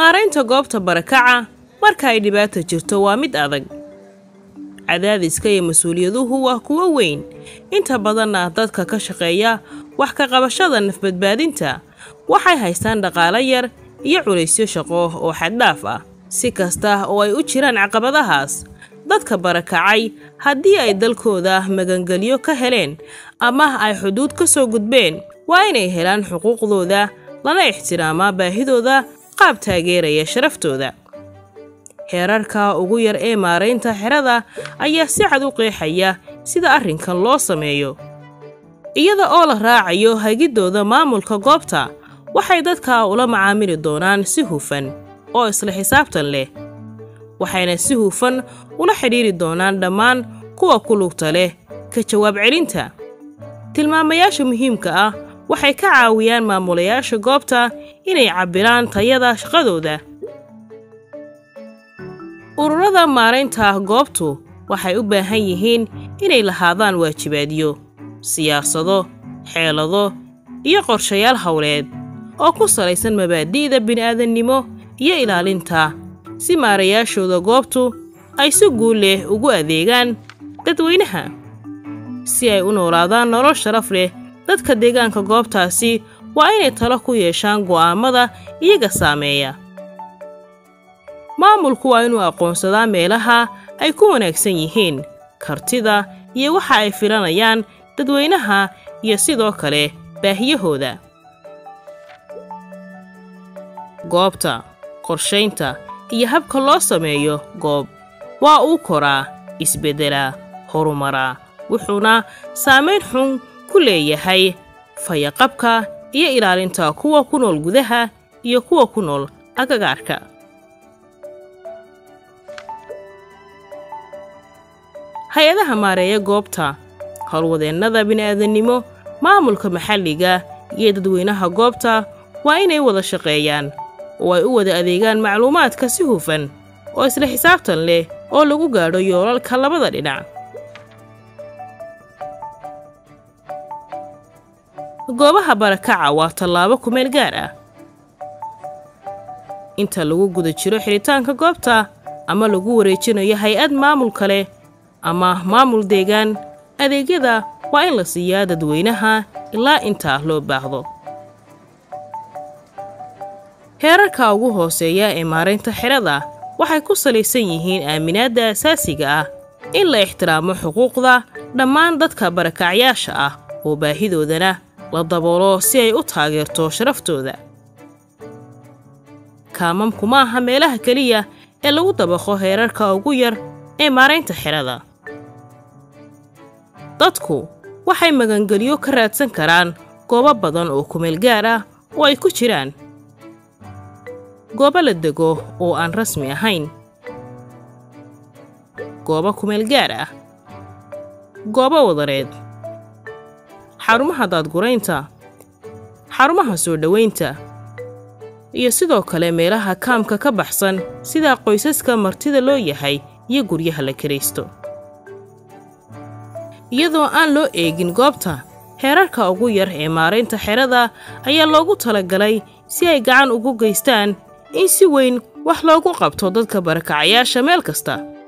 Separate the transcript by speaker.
Speaker 1: maaraynta goobta barakaca marka ay dhibaata jirto waa mid adag cadaadiska iyo mas-uuliyaduhu waa kuwo weyn inta badanna dadka ka shaqeeya wax ka qabashada nafbadbaadinta waxay haystaan dhaqaalo yar iyo culaysyo shaqo oo xaddhaaf ah si kasta oo ay u jiraan caqabadahaas dadka barakacay haddii ay dalkooda magangelyo ka heleen ama ay xuduud ka soo gudbeen waa inay helaan xuquuqdooda lana ixtiraamaa baahidooda qaab taageeraya sharaftooda heerarka ugu yar ee maaraynta xerada ayaa si cad u qeexaya sida arrinkan loo sameeyo iyada oo la raacayo hagiddooda maamulka goobta waxay dadka ula macaamili doonaan si hufan oo isla xisaabtan leh waxayna si hufan ula xidhiiri doonaan dhammaan kuwa ku lugta leh ka jawaab celinta tilmaamayaasha muhiimka ah waxay ka caawiyaan maamulayaasha goobta inay cabbiraan tayada shaqadooda ururada maaraynta goobtu waxay u baahan yihiin inay lahaadaan waajibaadyo siyaasado xeelado iyo qorshayaal howleed oo ku salaysan mabaadi'da bini'aadannimo iyo ilaalinta si maarayaashooda goobtu ay si guul leh ugu adeegaan dadweynaha si ay u noolaadaan nolol sharaf leh dadka deegaanka goobtaasi waa inay talo ku yeeshaan go'aammada iyaga saameeya maamulku waa inuu aqoonsadaa meelaha ay ku wanaagsan yihiin kartida iyo waxa ay filanayaan dadweynaha iyo sidoo kale baahiyahooda goobta qorshaynta iyo habka loo sameeyo goob waa uu koraa isbeddelaa horumaraa wuxuuna saamayn xun ku leeyahay fayaqabka iyo ilaalinta kuwa ku nool gudaha iyo kuwa ku nool agagaarka hay-adaha maareeya goobta howlwadeennada bini'aadannimo maamulka maxalliga iyo dadweynaha goobta waa inay wada shaqeeyaan oo ay u wada adeegaan macluumaadka si hufan oo isla xisaabtan leh oo lagu gaadho yoolalka labada dhinac goobaha barakaca waa tallaabo kumeel gaar ah inta lagu guda jiro xidhitaanka goobta ama lagu wareejinayo hay-ad maamul kale ama maamul deegaan adeegyada waa in la siiyaa dadweynaha ilaa intaa loo baahdo heerarka ugu hooseeya ee maaraynta xerada waxay ku salaysan yihiin aaminaadda asaasiga ah in la ixtiraamo xuquuqda dhammaan dadka barakacyaasha ah oo baahidoodana la daboolo si ay u taageerto sharaftooda kaamamku ma aha meelaha keliya ee lagu dabaqo heerarka ugu yar ee maaraynta xerada dadku waxay magangelyo ka raadsan karaan goobo badan oo kumeel gaar ah oo ay ku jiraan goobo la dego oo aan rasmi ahayn goobo kumeel gaar ah goobo wadareed xarumaha daadguraynta xarumaha soo dhowaynta iyo sidoo kale meelaha kaamka ka baxsan sida qoysaska martida loo yahay iyo guryaha la kiraysto iyadoo aan loo eegin goobta heerarka ugu yar ee maaraynta xerada ayaa loogu talagalay si ay gacan ugu geystaan in si weyn wax loogu qabto dadka barakacayaasha meel kasta